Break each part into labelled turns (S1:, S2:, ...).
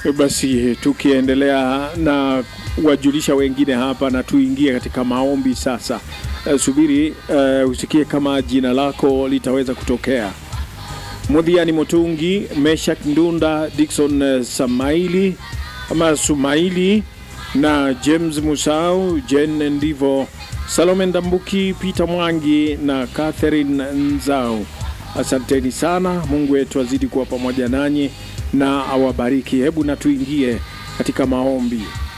S1: Basi tukiendelea na wajulisha wengine hapa, na tuingie katika maombi sasa. Uh, subiri uh, usikie kama jina lako litaweza kutokea. Mudhiani Mutungi, Meshak Ndunda, Dickson uh, Samaili ama Sumaili na James Musau, Jen Ndivo, Salome Ndambuki, Peter Mwangi na Catherine Nzau. Asanteni sana. Mungu wetu azidi kuwa pamoja nanyi na awabariki. Hebu na tuingie katika maombi.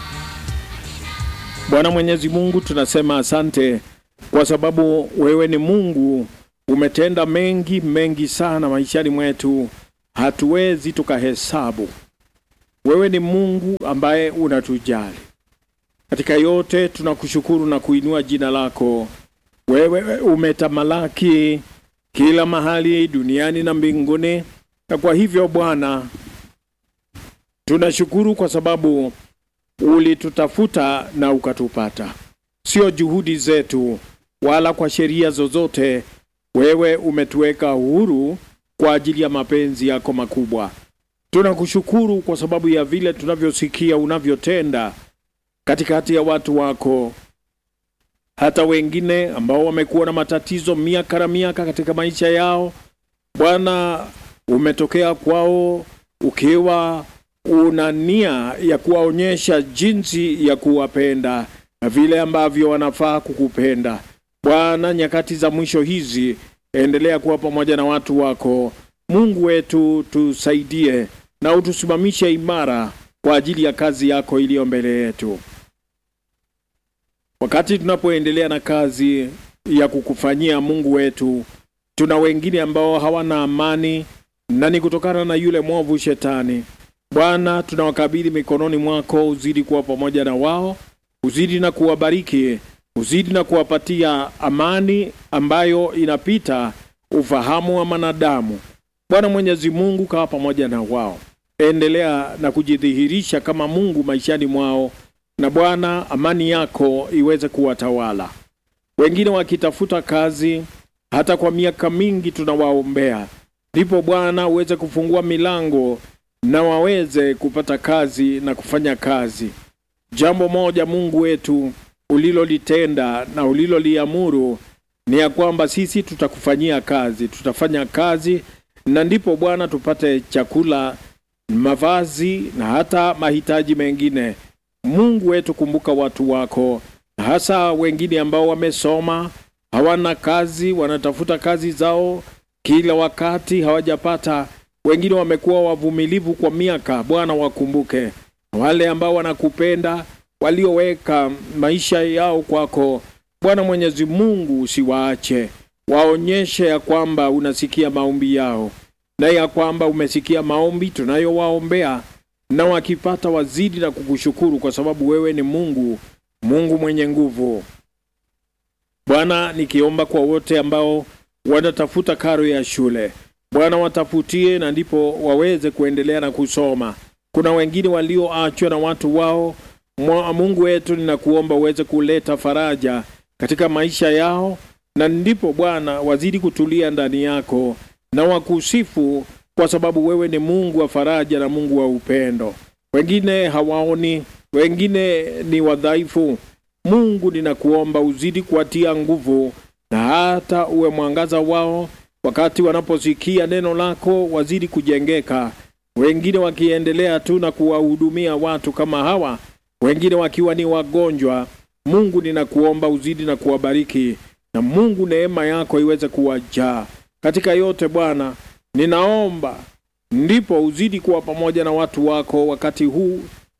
S1: Bwana Mwenyezi Mungu, tunasema asante kwa sababu wewe ni Mungu, umetenda mengi mengi sana maishani mwetu, hatuwezi tukahesabu. Wewe ni Mungu ambaye unatujali katika yote. Tunakushukuru na kuinua jina lako. Wewe umetamalaki kila mahali duniani na mbinguni, na kwa hivyo Bwana tunashukuru kwa sababu ulitutafuta na ukatupata, sio juhudi zetu wala kwa sheria zozote. Wewe umetuweka huru kwa ajili ya mapenzi yako makubwa. Tunakushukuru kwa sababu ya vile tunavyosikia unavyotenda katikati ya watu wako, hata wengine ambao wamekuwa na matatizo miaka na miaka katika maisha yao. Bwana, umetokea kwao ukiwa una nia ya kuwaonyesha jinsi ya kuwapenda na vile ambavyo wanafaa kukupenda. Bwana, nyakati za mwisho hizi, endelea kuwa pamoja na watu wako. Mungu wetu, tusaidie na utusimamishe imara kwa ajili ya kazi yako iliyo mbele yetu. Wakati tunapoendelea na kazi ya kukufanyia Mungu wetu, tuna wengine ambao hawana amani na ni kutokana na yule mwovu Shetani. Bwana, tunawakabidhi mikononi mwako, uzidi kuwa pamoja na wao, uzidi na kuwabariki, uzidi na kuwapatia amani ambayo inapita ufahamu wa manadamu. Bwana Mwenyezi Mungu, kawa pamoja na wao, endelea na kujidhihirisha kama Mungu maishani mwao, na Bwana, amani yako iweze kuwatawala. Wengine wakitafuta kazi hata kwa miaka mingi, tunawaombea ndipo Bwana uweze kufungua milango na waweze kupata kazi na kufanya kazi. Jambo moja Mungu wetu ulilolitenda na uliloliamuru ni ya kwamba sisi tutakufanyia kazi, tutafanya kazi, na ndipo Bwana tupate chakula, mavazi na hata mahitaji mengine. Mungu wetu, kumbuka watu wako, hasa wengine ambao wamesoma hawana kazi, wanatafuta kazi zao kila wakati hawajapata. Wengine wamekuwa wavumilivu kwa miaka. Bwana, wakumbuke wale ambao wanakupenda, walioweka maisha yao kwako. Bwana Mwenyezi Mungu, usiwaache, waonyeshe ya kwamba unasikia maombi yao na ya kwamba umesikia maombi tunayowaombea, na wakipata wazidi na kukushukuru kwa sababu wewe ni Mungu, Mungu mwenye nguvu. Bwana, nikiomba kwa wote ambao wanatafuta karo ya shule Bwana watafutie na ndipo waweze kuendelea na kusoma. Kuna wengine walioachwa na watu wao. Mungu wetu, ninakuomba uweze kuleta faraja katika maisha yao, na ndipo Bwana wazidi kutulia ndani yako na wakusifu, kwa sababu wewe ni Mungu wa faraja na Mungu wa upendo. Wengine hawaoni, wengine ni wadhaifu. Mungu, ninakuomba uzidi kuwatia nguvu na hata uwe mwangaza wao wakati wanaposikia neno lako wazidi kujengeka, wengine wakiendelea tu na kuwahudumia watu kama hawa, wengine wakiwa ni wagonjwa. Mungu, ninakuomba uzidi na kuwabariki, na Mungu neema yako iweze kuwajaa katika yote. Bwana, ninaomba ndipo uzidi kuwa pamoja na watu wako wakati huu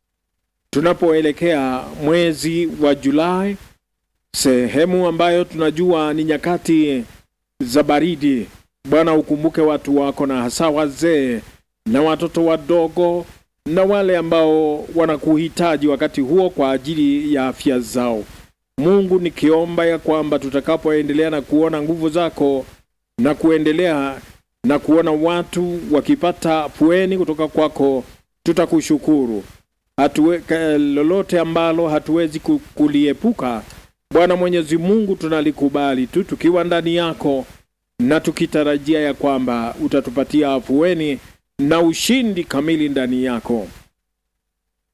S1: tunapoelekea mwezi wa Julai, sehemu ambayo tunajua ni nyakati za baridi. Bwana, ukumbuke watu wako na hasa wazee na watoto wadogo na wale ambao wanakuhitaji wakati huo kwa ajili ya afya zao. Mungu, nikiomba ya kwamba tutakapoendelea na kuona nguvu zako na kuendelea na kuona watu wakipata pueni kutoka kwako, tutakushukuru. Hatuwe, lolote ambalo hatuwezi kuliepuka Bwana Mwenyezi Mungu, tunalikubali tu tukiwa ndani yako na tukitarajia ya kwamba utatupatia afueni na ushindi kamili ndani yako.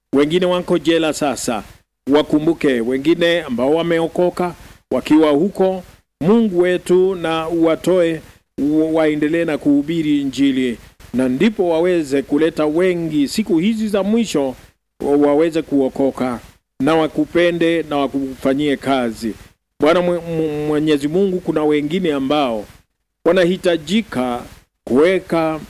S1: wengine wako jela sasa, wakumbuke wengine ambao wameokoka wakiwa huko. Mungu wetu na uwatoe waendelee na kuhubiri Injili, na ndipo waweze kuleta wengi siku hizi za mwisho, waweze kuokoka na wakupende na wakufanyie kazi. Bwana Mwenyezi Mungu, kuna wengine ambao wanahitajika kuweka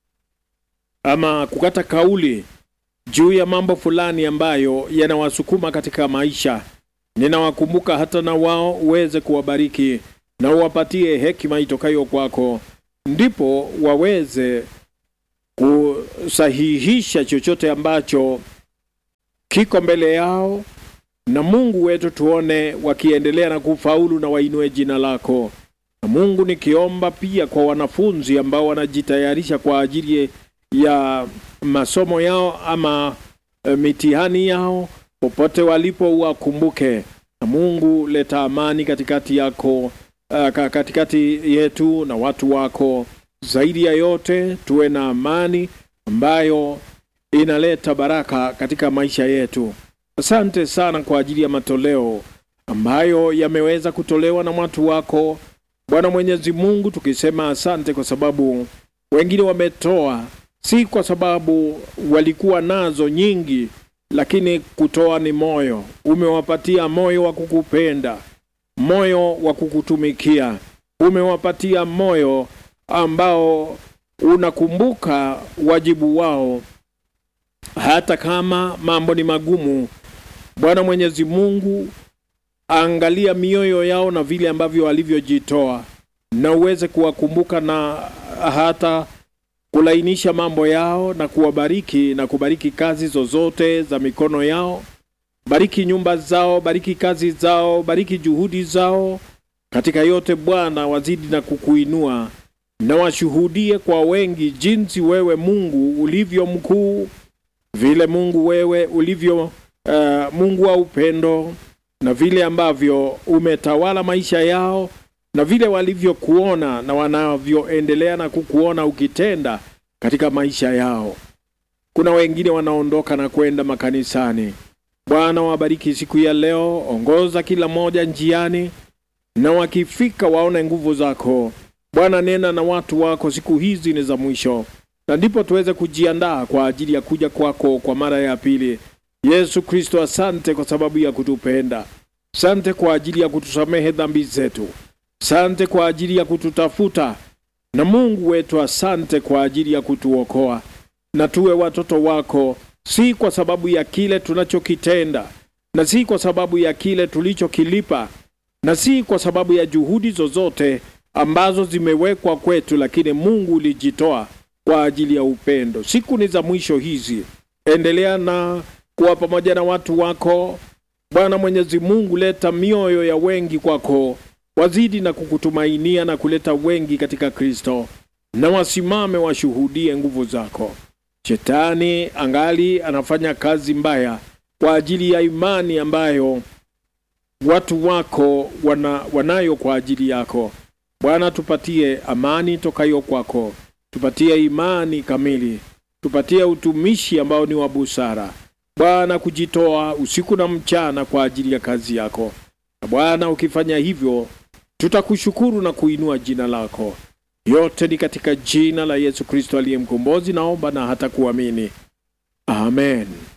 S1: ama kukata kauli juu ya mambo fulani ambayo yanawasukuma katika maisha. Ninawakumbuka hata na wao uweze kuwabariki na uwapatie hekima itokayo kwako, ndipo waweze kusahihisha chochote ambacho kiko mbele yao, na Mungu wetu tuone wakiendelea na kufaulu na wainue jina lako. Na Mungu, nikiomba pia kwa wanafunzi ambao wanajitayarisha kwa ajili ya masomo yao ama e, mitihani yao, popote walipo wakumbuke. Na Mungu, leta amani katikati yako, uh, katikati yetu na watu wako. Zaidi ya yote tuwe na amani ambayo inaleta baraka katika maisha yetu. Asante sana kwa ajili ya matoleo ambayo yameweza kutolewa na watu wako Bwana Mwenyezi Mungu, tukisema asante kwa sababu wengine wametoa si kwa sababu walikuwa nazo nyingi, lakini kutoa ni moyo. Umewapatia moyo wa kukupenda, moyo wa kukutumikia, umewapatia moyo ambao unakumbuka wajibu wao hata kama mambo ni magumu. Bwana Mwenyezi Mungu, angalia mioyo yao na vile ambavyo walivyojitoa, na uweze kuwakumbuka na hata kulainisha mambo yao na kuwabariki na kubariki kazi zozote za mikono yao. Bariki nyumba zao, bariki kazi zao, bariki juhudi zao. Katika yote Bwana, wazidi na kukuinua na washuhudie kwa wengi jinsi wewe Mungu ulivyo mkuu, vile Mungu wewe ulivyo uh, Mungu wa upendo, na vile ambavyo umetawala maisha yao na vile walivyokuona na wanavyoendelea na kukuona ukitenda katika maisha yao. Kuna wengine wanaondoka na kwenda makanisani. Bwana, wabariki siku ya leo, ongoza kila mmoja njiani, na wakifika waone nguvu zako. Bwana, nena na watu wako, siku hizi ni za mwisho, na ndipo tuweze kujiandaa kwa ajili ya kuja kwako kwa mara ya pili. Yesu Kristo, asante kwa sababu ya kutupenda. Asante kwa ajili ya kutusamehe dhambi zetu. Asante kwa ajili ya kututafuta, na Mungu wetu, asante kwa ajili ya kutuokoa, na tuwe watoto wako, si kwa sababu ya kile tunachokitenda, na si kwa sababu ya kile tulichokilipa, na si kwa sababu ya juhudi zozote ambazo zimewekwa kwetu, lakini Mungu ulijitoa kwa ajili ya upendo. Siku ni za mwisho hizi, endelea na kuwa pamoja na watu wako Bwana Mwenyezi Mungu, leta mioyo ya wengi kwako wazidi na kukutumainia na kuleta wengi katika Kristo, na wasimame washuhudie nguvu zako. Shetani angali anafanya kazi mbaya kwa ajili ya imani ambayo watu wako wana, wanayo kwa ajili yako. Bwana, tupatie amani tokayo kwako, tupatie imani kamili, tupatie utumishi ambao ni wa busara Bwana, kujitoa usiku na mchana kwa ajili ya kazi yako. Na Bwana, ukifanya hivyo tutakushukuru na kuinua jina lako. Yote ni katika jina la Yesu Kristo aliye mkombozi, naomba na hata kuamini, amen.